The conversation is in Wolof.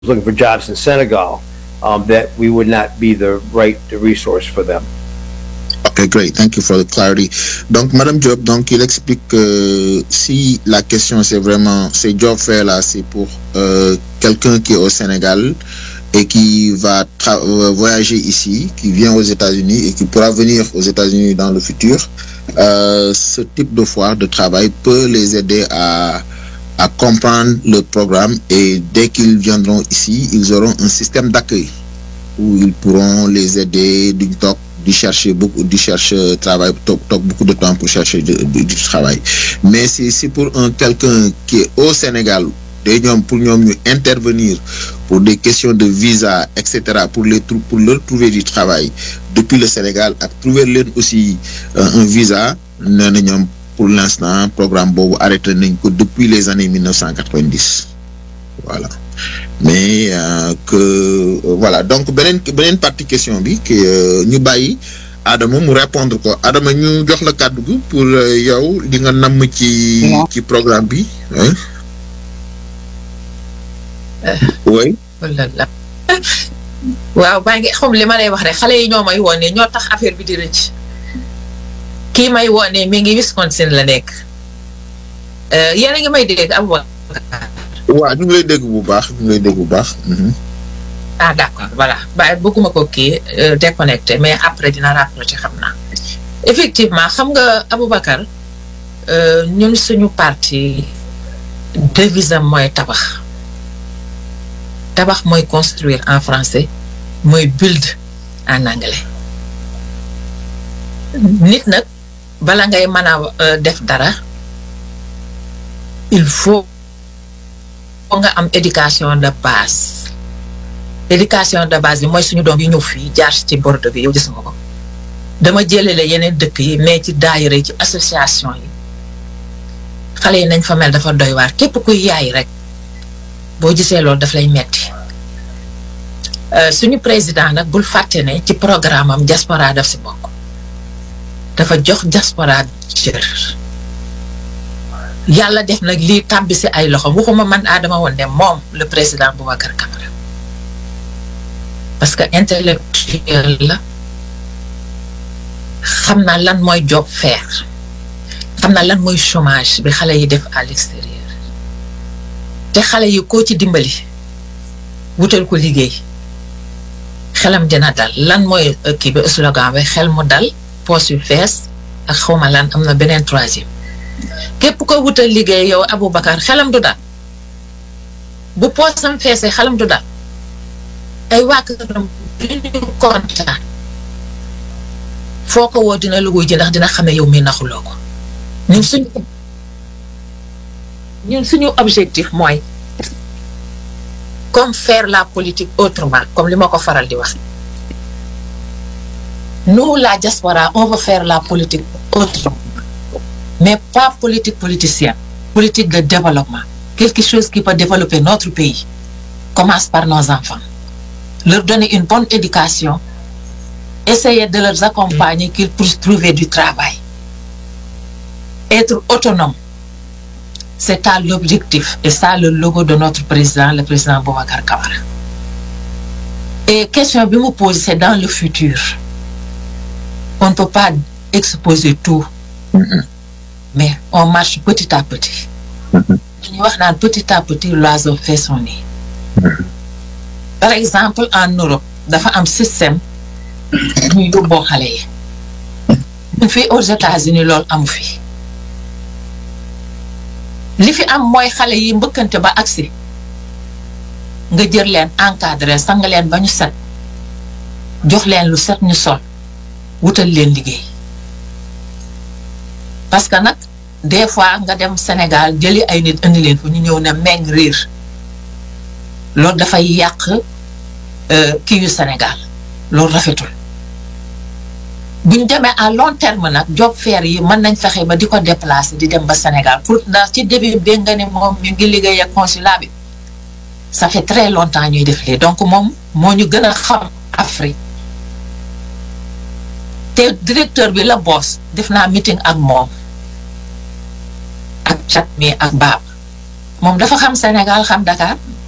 looking for jobs in Senegal, um, that we would not be the right the resource for them. Okay, great. Thank you for the clarity. Donc, Madame Job, donc, il explique que si la question c'est vraiment, c'est job fair là, c'est pour euh, quelqu'un qui est au Sénégal et qui va tra- euh, voyager ici, qui vient aux États-Unis et qui pourra venir aux États-Unis dans le futur, euh, ce type de foire de travail peut les aider à, à comprendre le programme et dès qu'ils viendront ici, ils auront un système d'accueil où ils pourront les aider d'une toc d'y chercher beaucoup d'y chercher travail toc toc beaucoup de temps pour chercher du, du- du travail mais c'est c'est pour un quelqu'un qui est au Sénégal day ñoom pour ñoom ñu intervenir pour des questions de visa et cetera pour les trou- pour leur trouver du travail depuis le Sénégal ak trouver leen aussi euh, un visa nee na ñoom pour l'instant programme boobu arrêté nañ ko depuis les années 1990 voilà mais euh, que euh, voilà donc beneen beneen partie question bi que euh, ñu bàyyi Adama mu répondre ko Adama ñu jox la kàddu gi pour euh, yow li nga namm ci Non. ci programme bi hein oui wala la waaw baa ngi xam li ma lay wax rek xale yi ñoo may woon ne ñoo tax affaire bi di rëcc kii may woon ne mi ngi Wisconsin la nekk Euh, yéen a ngi may dégg Aboubacar waaw ñu ngi lay dégg bu baax ñu ngi lay dégg bu baax mhm. ah d'accord voilà ba bëgguma ko kii euh, déconnecté mais après dina rapproché xam naa effectivement xam nga Aboubacar euh, ñun suñu parti devise am mooy tabax tabax mooy construire en français mooy build en anglais nit nag bala ngay mën a euh, def dara il faut nga am éducation de base éducation de base bi mooy suñu doom yi ñëw fii jaar ci bordeaux bi yow gis nga ko dama jëlale yeneen dëkk yi mais ci daayira yi ci association yi xale yi nañ fa mel dafa doy waar képp kuy yaay rek boo gisee loolu daf lay metti Euh, suñu président nag bul fàtte ne ci programme am diaspora daf si bokk dafa jox diaspora cër yàlla def nag lii tàbbi si ay loxo waxuma man Adama woon ne moom le président Boubacar Camara parce que intellectuel la xam na lan mooy job fair xam na lan mooy chômage bi xale yi def à l'extérieur te xale yi koo ci dimbali wutal ko liggéey xelam dina dal lan mooy euh, kii bi slogan bi xel mu dal poos yu fees ak xawma lan am na beneen troisième képp ko wutal liggéey yow Aboubacar xelam du dal bu poosam feesee xelam du dal ay waa këram duñu kontaan foo ko woo dina la wuy ji ndax dina xam ne yow mi naxuloo ko ñun suñu ñun suñu objectif mooy comme faire la politique autrement comme li ma ko faral di wax nous la diaspora on veut faire la politique autrement mais pas politique politicienne politique de développement quelque chose qui peut développer notre pays commence par nos enfants leur donner une bonne éducation essayer de les accompagner qu'ils puissent trouver du travail être autonome c'est ça l'objectif et ça le logo de notre président le président Boubacar Camara et question bi mu pose c'est dans le futur on ne peut pas exposer tout mais on marche petit à petit dañuy wax naan petit à petit l'oiseau fait son nid par exemple en Europe dafa am système ñuy yóbboo xale yi ñun fii aux États-Unis loolu amu fi li fi am mooy xale yi mbëkkante ba agsi nga jël leen encadré sang leen ba ñu set jox leen lu set ñu sol wutal leen liggéey parce que nag des fois nga dem Sénégal jëli ay nit indi leen fu ñu ñëw ne meng riir loolu dafay yàq euh, kii yu Sénégal loolu rafetul buñ demee à long terme nag job fair yi mën nañ fexe ba di ko déplacer di dem ba Sénégal pour ndax ci début bi nga ne moom ñu ngi liggéey ak consulat bi ça fait très longtemps ñuy def lii donc moom moo ñu gën a xam Afrique te directeur bi la boss def naa meeting ak moom ak chat mi ak baab moom dafa xam Sénégal xam Dakar